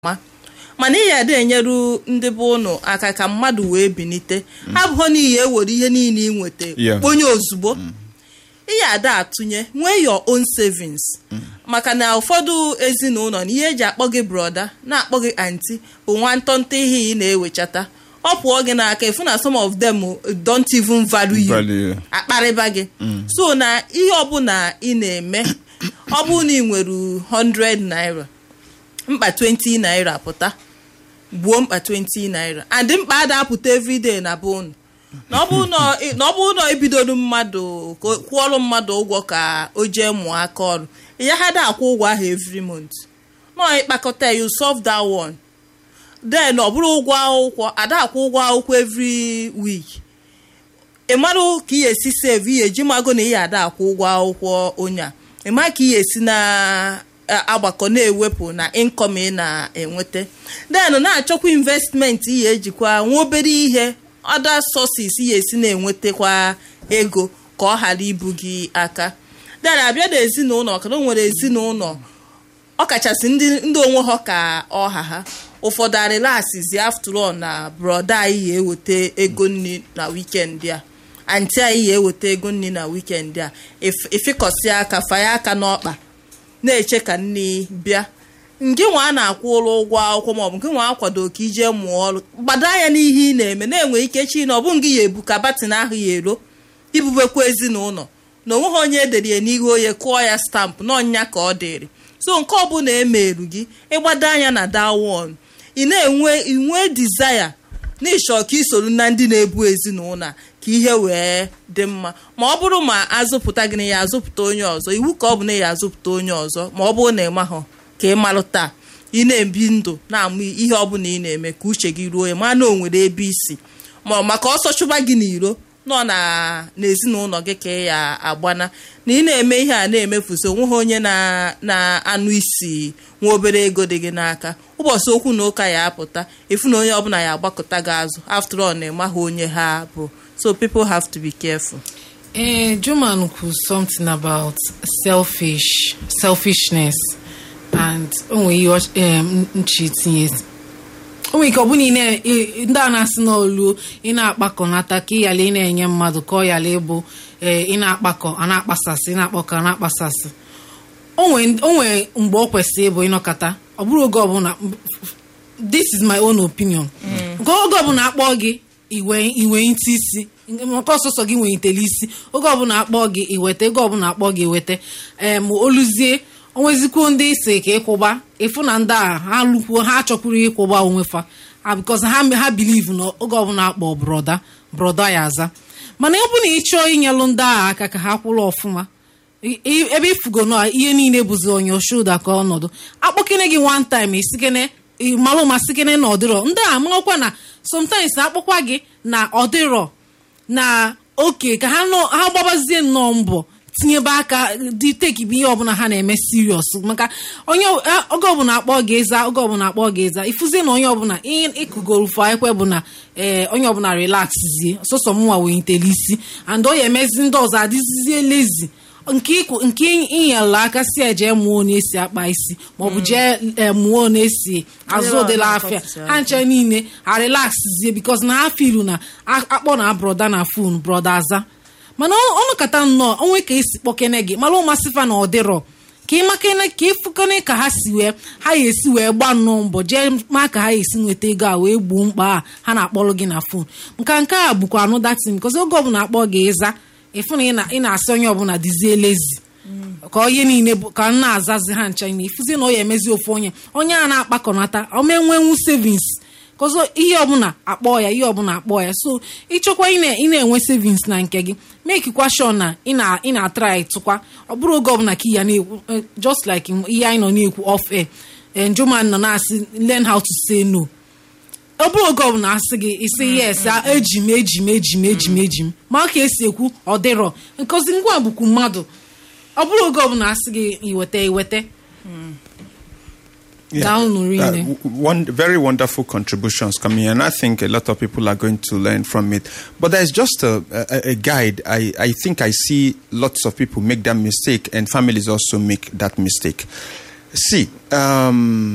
ma mana ihe ada enyeru ndị bụ ụnụ aka ka mmadụ wee binite abụghị n'ihi ewere ihe niile ị nweta Yeah. kponye ozugbo ihe ada atụnye nwee your own savings maka na ụfọdụ ezinụlọ na ihe eji akpọ gị broda na-akpọ gị anti bụ nwantọntọ ihe ị na-ewechata ọ pụọ gị n'aka efu na some of them don't even value you Value you. akparịba gị so na ihe ọbụla ị na-eme ọ bụrụ na ị nwere 100 naira mkpa 20 naira pụta gbuo mkpa 20 naira and mkpa ada apụta everyday na be unu na ọ bụrụ na- na ọ bụrụ na ebidoro mmadụ ka o- kwụọrọ mmadụ ụgwọ ka o jee mụọ aka ọrụ ya ha da akwụ ụgwọ ahụ every month nọ ịkpakọta ya you solve that one then ọ bụrụ ụgwọ akwụkwọ ada akwụ ụgwọ akwụkwọ every week ị marụ ka ị esi save ihe eji mago na ihe ada akwụ ụgwọ akwụkwọ onye a ị ma ka ị esi na-agbakọ na-ewepụ na income ị na-enweta then na-achọkwa investment ihe ejikwa nwa obere ihe other sources ihe esi na-enwetakwa ego ka ọ ghara ibu gị aka then abịa na ezinụlọ ka o nwere ezinụlọ ọkachasị ndị ndị onwe ha ka ọha ha ụfọdụ arịlasịzi after all na broda anyị ya eweta ego nri na wikendi a anti anyị ya eweta ego nri na wikendi a if- ịfịkọsị aka fanye aka n'ọkpa na-eche ka nri bịa ngị nwa a na-akwụ ụlọ ụgwọ akwụkwọ maọbụ ngị nwa akwado ka ije mụọ ọrụ gbado anya n'ihe ị na-eme na-enwe ike chi na ọ bụ ngị ya ebu ka batin ahụ ya ero ibubekwa ezinụlọ na onweghị onye edere ya n'ihu onye kụọ ya stampụ n'ọnya ka ọ dịrị so nke ọbụla emeru gị ịgbado anya na dawon ị na-enwe inwe dizaya na ịchọ ka isoro na ndị na-ebu ezinụlọ a ka ihe wee dị mma ma ọ bụrụ ma azụpụta gị na ya azụpụta onye ọzọ iwu ka ọ bụ na ya azụpụta onye ọzọ ma ọ bụrụ na ị mahụ ka ị malụ taa ị na-ebi ndụ na-amụ ihe ọbụla ị na-eme ka uche gị ruo ya ma na o nwere ebe isi ma ọ maka ọsọ chụba gị n'iro nọ na n'ezinụlọ gị ka ị ya agbana na ị na-eme ihe a na-emefusi onweghị onye na- na-anụ isi nwa obere ego dị gị n'aka ụbọchị okwu na ụka ya apụta efu na onye ọbụla ya agbakọta gị azụ after all na ịmaghị onye ha bụ so people have to be careful Eh, Juman kwuru something about selfish selfishness and onwe ihe ọ- em, nchi tinye o nwere ike ọ bụrụ na ị na- ị- ndị a na-asị n'olu ị na-akpakọnata ka ị yala ị na-enye mmadụ ka ọ yala ịbụ ee, ị na-akpakọ a na-akpasasị ị na-akpọkọ a na-akpasasị o nwere o nwere mgbe ọ kwesịrị ịbụ ịnọkọta ọ bụrụ oge ọbụla this is my own opinion nke oge ọbụla akpọ gị iwe iwe ntị isi maka ọsọsọ gị nwere itele isi oge ọbụla akpọ gị iweta oge ọbụla akpọ gị iweta em oluzie onwezikwuo ndị isi ka ịkwụba ịfụ na ndị a ha lụkwuo ha achọkwuru ịkwụba onwe fa ha because ha ha believe na oge ọbụla akpọ broda broda ya aza mana ọ bụ na ị chọọ inyelụ ndị agha aka ka ha kwụrụ ọfụma I- i- ebe ifugo na ihe niile bụzi onye shoulder ka ọnọdụ akpọkene gị one time isikene malụ ma sikene na ọdịrọ ndị a marakwa na sometimes akpọkwa gị na ọdịrọ na oke ka ha nọ- ha gbabazie nnọọ mbọ tinyebe aka dị tekibu ihe ọbụla ha na-eme serious maka onye a- oge ọbụla akpọ gị eza oge ọbụla akpọ gị eza ifuzie na onye ọbụla ihe ịkụgoro fụ ekwe bụ na ee onye ọbụla relaxzie sọsọ mụnwa wee ntele isi and ọ ya emezi ndị ọzọ adịzizie lezi nke ịkwụ- nke inyela aka si eje mụọ onye esi akpa isi maọbụ jee eh, mụọ onye esi azụ Onye ụdịla na-akọpụta afịa aka. ha nche niile ha relaxzie bikos na ha filu na a- akpọ na broda na fon broda aza mana ọ- ọnụkata nnọọ onwe ka esi kpọkene gị mara ụmasịfa na ọdịrọ ka ị makene ka ịfụkene ka ha si wee ha ya esi wee gba nnọọ mbọ jee ma ka ha esi nweta ego a wee gbuo mkpa a ha na-akpọrọ gị na fon nka nke a bụkwa anụ datin bikos oge ọbụla akpọ gị ịza ịfụ na ị na- ị na-asị onye ọbụla dizie lezi ka ihe niile bụ ka m na-azazi ha ncha na ifuzi na ọ ya emezi ofu onye onye a na-akpakọnata omenwenwu savings kọzọ ihe ọbụla akpọ ya ihe ọbụla akpọ ya so ịchọkwa ị na- ị na-enwe savings na nke gị mekikwa sure na ị na- ị na-atrai tụkwa ọ bụrụ oge ọbụla ka ya na-ekwu eh, just like ihe anyị nọ na-ekwu off air eh, njoman nọ na-asị learn how to say no ọ bụrụ oge ọbụla asị gị isi yes a, eji m eji m eji m eji m eji m ma ka esi ekwu ọ dịrọ nkọzi ngwa bụkwu mmadụ ọ bụrụ oge ọbụla asị gị iweta iweta Down, really. w- one very wonderful contributions coming, and I think a lot of people are going to learn from it. But there's just a, a, a guide. I, I think I see lots of people make that mistake, and families also make that mistake. See, um,